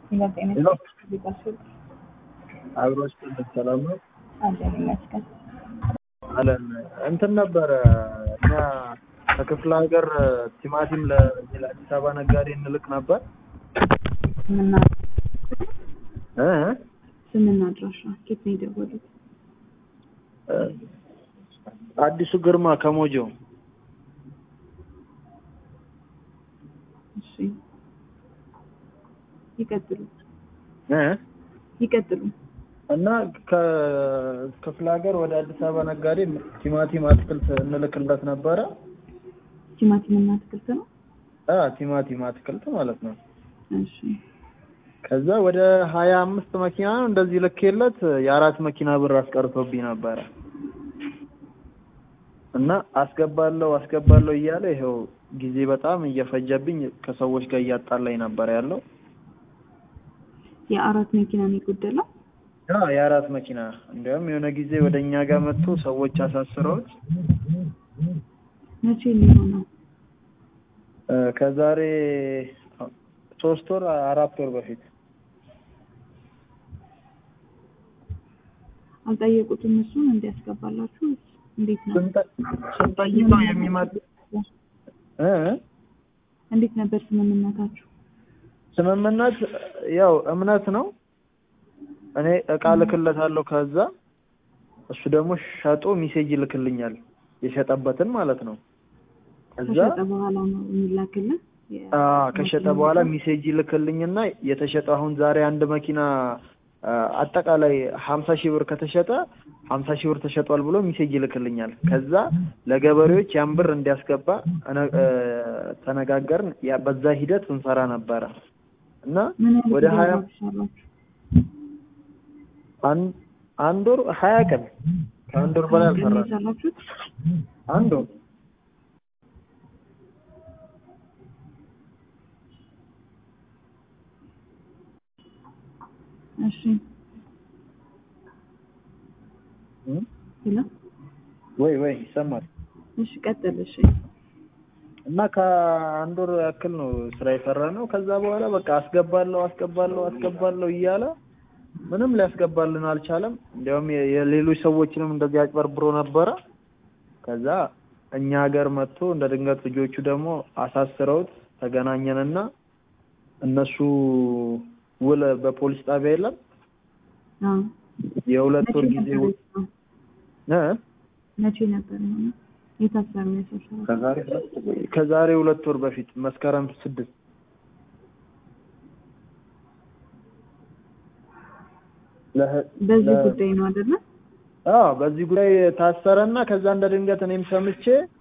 ጤና ሄሎ ሊባስል አብሮች ሰላም ነው አለን ይመስገን። አለን እንትን ነበረ እኛ ከክፍለ ሀገር ቲማቲም ለዚህ ለአዲስ አበባ ነጋዴ እንልክ ነበር ስምና እ ስምና አድራሻ ኬት ነው የደወሉት? አዲሱ ግርማ ከሞጆ እሺ ይቀጥሉ እ ይቀጥሉ። እና ከክፍለ ሀገር ወደ አዲስ አበባ ነጋዴ ቲማቲም አትክልት እንልክለት ነበረ ቲማቲም እና አትክልት ነው። አ ቲማቲም አትክልት ማለት ነው። እሺ ከዛ ወደ ሀያ አምስት መኪና ነው እንደዚህ ልኬለት የአራት መኪና ብር አስቀርቶብኝ ነበረ እና አስገባለሁ አስገባለሁ እያለ ይኸው ጊዜ በጣም እየፈጀብኝ ከሰዎች ጋር እያጣላኝ ነበር ያለው። የአራት መኪና ነው የጎደለው። ያ የአራት መኪና እንዲያውም የሆነ ጊዜ ወደ እኛ ጋር መጥቶ ሰዎች አሳስረውት መቼ የሚሆነው? እ ከዛሬ ሶስት ወር አራት ወር በፊት አልጠየቁትም እሱን እንዲያስገባላችሁ እንዴት ነው ስንጠ- ስንጠይቀው የሚመጥ እ እንዴት ነበር ስምምነታችሁ? ስምምነት ያው እምነት ነው። እኔ እቃ ልክለታለሁ ከዛ እሱ ደግሞ ሸጦ ሚሴጅ ይልክልኛል የሸጠበትን ማለት ነው። ከዛ ከሸጠ በኋላ ነው የሚላክልን። የ- አ ከሸጠ በኋላ ሚሴጅ ይልክልኝና የተሸጠ አሁን ዛሬ አንድ መኪና አ፣ አጠቃላይ ሀምሳ ሺህ ብር ከተሸጠ ሀምሳ ሺህ ብር ተሸጧል ብሎ ሚሴጅ ይልክልኛል። ከዛ ለገበሬዎች ያን ብር እንዲያስገባ እነ- እ፣ ተነጋገርን። ያ በዛ ሂደት እንሰራ ነበረ እና ምን ያህል ወደ ጊዜ ሀያ አብራችሁ አንድ አንድ ወር ሀያ ቀን ከአንድ ወር በላይ ቀን ነው አልሰራንም። የሰራችሁት? አንድ ወር እሺ እም፣ ሄሎ ወይ ወይ ይሰማል። እሺ ቀጥል። እሺ እና ከአንድ ወር ያክል ነው ስራ የሰራ ነው። ከዛ በኋላ በቃ አስገባለሁ አስገባለሁ አስገባለሁ እያለ ምንም ሊያስገባልን አልቻለም። እንዲያውም የ- የሌሎች ሰዎችንም እንደዚህ አጭበርብሮ ነበረ። ከዛ እኛ ሀገር መጥቶ እንደ ድንገት ልጆቹ ደግሞ አሳስረውት ተገናኘንና እነሱ ውል በፖሊስ ጣቢያ የለም አዎ የሁለት ወር መቼ ጊዜ ነበር ውል የሆነው? እ መቼ ነበር የሆነው? የታሰረው የሰሰረው? ከዛሬ ከዛሬ ሁለት ወር በፊት መስከረም ስድስት ለህ- በዚህ ለ- ጉዳይ ነው አይደለ? አዎ በዚህ ጉዳይ ታሰረና ከዛ እንደ ድንገት እኔም ሰምቼ